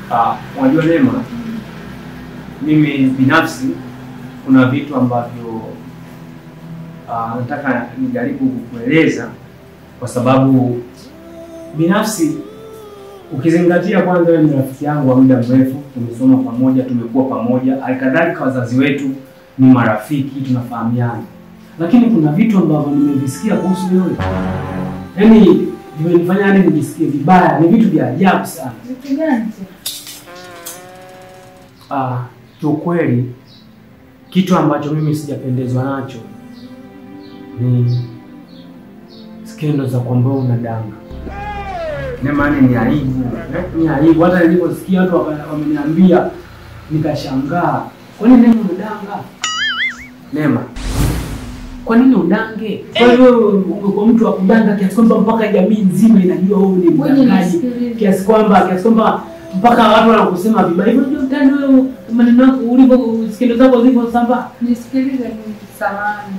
Ah, unajua Neema, mimi binafsi kuna vitu ambavyo ah, nataka nijaribu kukueleza kwa sababu binafsi ukizingatia kwanza, wewe ni rafiki yangu wa muda mrefu, tumesoma pamoja, tumekuwa pamoja, halikadhalika wazazi wetu ni marafiki, tunafahamiana, lakini kuna vitu ambavyo nimevisikia kuhusu wewe, yaani vimenifanya hadi nijisikie vibaya. Ni vitu vya ajabu sana. Vitu gani? Ah, kiukweli kitu ambacho mimi sijapendezwa nacho ni skendo za kwamba wewe unadanga. Nemani ni aibu, eh, ni aibu. Hata niliposikia watu waka- wameniambia nikashangaa, kwa nini Nema unadanga? Nema, kwa nini udange? Kwa hiyo wewe ungekuwa mtu wa kudanga kiasi kwamba mpaka jamii nzima inajua wewe ni Ngoja mdangaji nisikilize. kiasi kwamba kiasi kwamba mpaka watu wanakusema vibaya hivyo. Unajua mtani wewe, maneno yako ulivyo, skendo zako zilivyosambaa. Nisikilize mimi samani.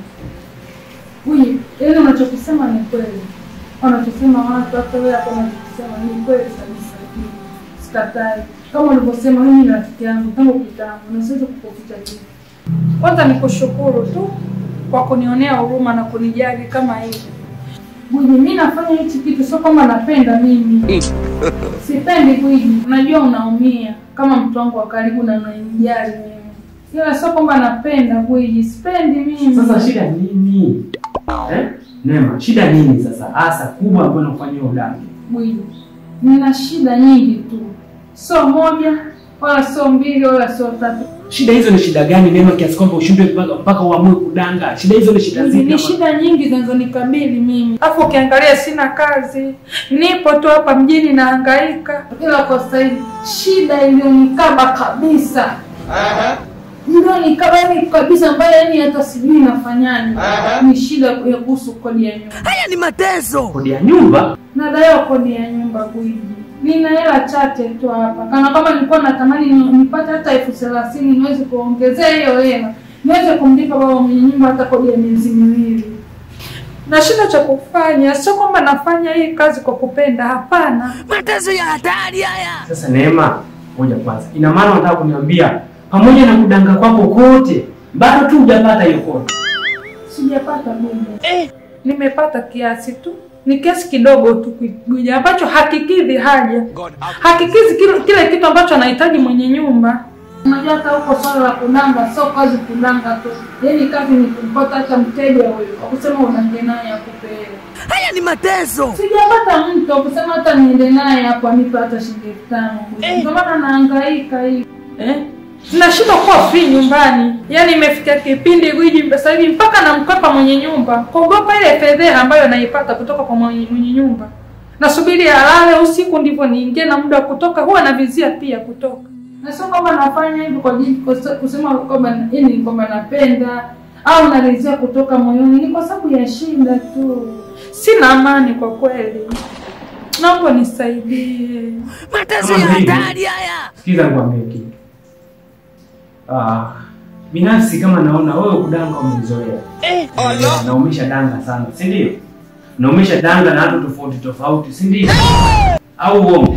Huyu, yaani unachokisema ni kweli. Wanachosema watu hata wewe hapo unachokisema ni kweli kabisa. Sikatai. Kama ulivyosema mimi ni rafiki yangu tangu kitambo na siwezi kukuficha kitu. Kwanza nikushukuru tu kwa kunionea huruma na kunijali kama hivi. Gwiji, mimi nafanya hichi kitu sio kama napenda mimi. Sipendi Gwiji, unajua unaumia kama mtu wangu wa karibu na unanijali mimi. Ila sio kwamba napenda Gwiji, sipendi mimi. Sasa shida nini eh? Nema, shida nini sasa hasa kubwa ambayo inakufanyia udange? Gwiji, nina shida nyingi tu, sio moja wala sio mbili wala sio tatu. Shida hizo ni shida gani Nema, kiasi kwamba ushindwe mpaka mpaka uamue kudanga? Shida hizo ni shida Gwiji, zipi? ni shida nyingi zinazonikabili mimi, alafu ukiangalia sina kazi, nipo tu hapa mjini nahangaika. Ila kwa sasa hivi shida iliyonikaba kabisa iliyonikaba yani kabisa, ambayo yani hata sijui nafanyaje, ni shida ya kuhusu kodi ya nyumba. Haya ni mateso. Kodi ya nyumba Nadaiwa kodi ya nyumba Gwiji, nina hela chache tu hapa, kana kama nilikuwa natamani ni- nipate hata elfu thelathini niweze kuongezea hiyo hela niweze kumlipa baba mwenye nyumba hata kodi ya miezi miwili. Na shida cha kufanya, sio kwamba nafanya hii kazi kwa kupenda, hapana. Mateso ya hatari haya. sasa. Neema, ngoja kwanza, ina maana unataka kuniambia pamoja na kudanga kwako kote bado tu hujapata hiyo kodi? Sijapata Gwiji, nimepata kiasi tu, ni kiasi kidogo tu Gwiji, ambacho hakikidhi haja, hakikidhi kile, kile kitu ambacho anahitaji mwenye nyumba. Unajua hata huko swala la kudanga sio kazi kudanga tu, yaani kazi ni kumpata hata mteja huyo wakusema unaende naye akupe hela. Haya ni mateso. Sijapata mtu wakusema hata niende naye hapo anipe hata shilingi elfu tano ndio maana nahangaika hivi eh? Nashindwa kuwa free nyumbani, yaani imefikia kipindi Gwiji sasa hivi mpaka namkwepa mwenye nyumba, kuogopa ile fedheha ambayo naipata kutoka kwa mwenye, mwenye nyumba. Nasubiri alale usiku ndivyo niingie, na muda wa kutoka huwa navizia pia kutoka, na sio kwamba nafanya hivi kwa ajili kuse- kusema kwamba yani kwamba napenda au narizia kutoka moyoni, ni kwa sababu ya shida tu. Sina amani kwa kweli, naomba nisaidie. Mateso Kama ya hivi. hatari haya. Sikiza nikwambie kitu. Ah, binafsi kama naona wewe kudanga umezoea. Eh, na umesha danga sana, si ndio? Na umesha danga na watu tofauti tofauti, si ndio? Au uongo?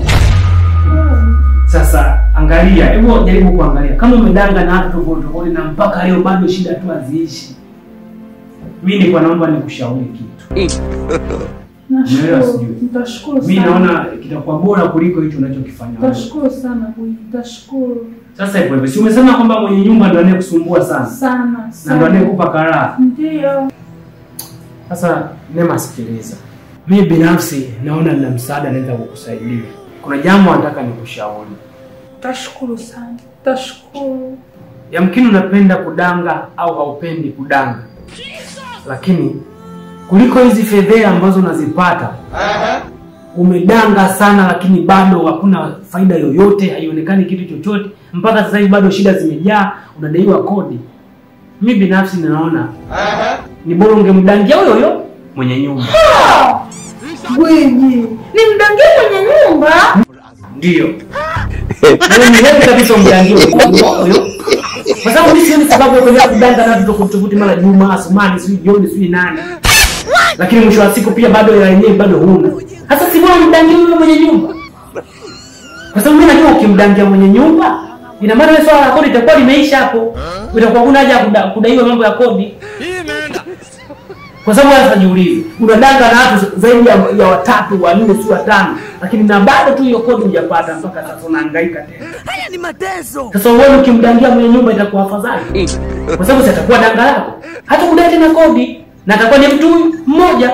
Sasa angalia, hebu jaribu kuangalia kama umedanga na watu tofauti tofauti na mpaka leo bado shida tu haziishi. Mimi nilikuwa naomba nikushauri kitu. Umeelewa Nashukuru, sijui? nitashukuru Mimi sana. naona kitakuwa bora kuliko hicho unachokifanya wewe. Nitashukuru sana Gwiji, nitashukuru Sasa hivyo hivyo, si umesema kwamba mwenye nyumba ndo anayekusumbua sana sana na ndo sana. anayekupa karaha. Ndio. Sasa Neema, sikiliza, mimi binafsi naona nina msaada naweza kukusaidia. Kuna jambo nataka nikushauri. Tashukuru sana, tashukuru. Yamkini unapenda kudanga au haupendi kudanga, lakini kuliko hizi fedheha ambazo unazipata umedanga sana, lakini bado hakuna faida yoyote, haionekani kitu chochote. Mpaka sasa hivi bado shida zimejaa, unadaiwa kodi. Mimi binafsi ninaona ni bora ungemdangia huyo huyo mwenye nyumba. Gwiji, ni mdangie mwenye nyumba? Ndio. Wewe ni wewe kabisa umjangie huyo huyo. Kwa sababu mimi sioni sababu ya kuendelea kudanga na watu tofauti tofauti, mara Juma, Asumani, sijui jioni, sijui nani. Lakini mwisho wa siku pia bado hela yenyewe bado huna. Sasa si bora mdangie huyo mwenye nyumba. Kwa sababu mimi najua ukim ukimdangia mwenye nyumba, ina maana wewe swala la kodi itakuwa limeisha hapo. Itakuwa kuna haja ya kuda- kudaiwa mambo ya kodi. Kwa sababu wewe sasa jiulize, unadanga na watu zaidi ya, ya watatu wanne, si watano, lakini na bado tu hiyo kodi hujapata mpaka sasa, unahangaika tena. Haya ni mateso. Sasa uone ukimdangia mwenye nyumba itakuwa afadhali, kwa sababu si atakuwa danga lako, hata kudai tena kodi, na atakuwa ni mtu huyu mmoja.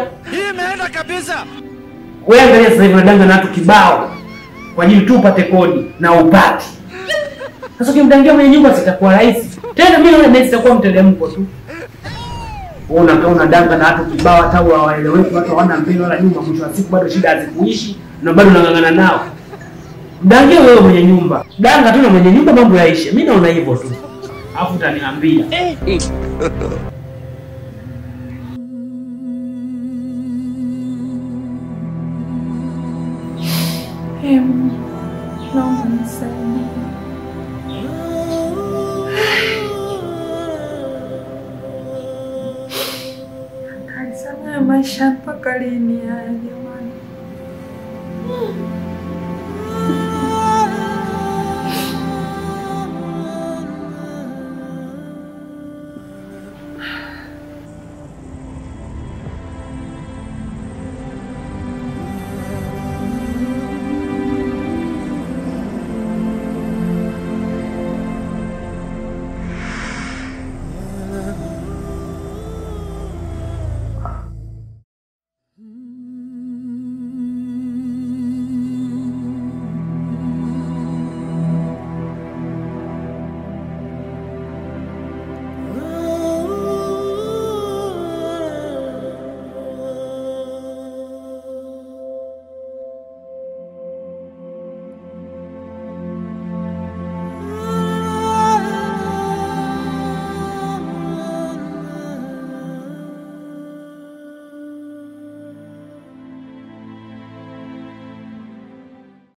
Wewe angalia sasa hivi unadanga na watu kibao kwa ajili tu upate kodi na upati. Sasa ukimdangia mwenye nyumba sitakuwa rahisi tena, mimi naona nesi itakuwa mteremko tu. Wewe unakaa unadanga na watu kibao, hata hawaeleweki, watu hawana mbele wala nyuma, mwisho wa siku bado shida hazikuishi na bado unang'ang'ana nao. Mdangie wewe mwenye nyumba, danga tu na mwenye nyumba, mambo yaishe. Mimi naona hivyo tu, alafu utaniambia Ee Mungu, naomba nisaidie. Kanisamehe maisha mpaka lini haya jamani?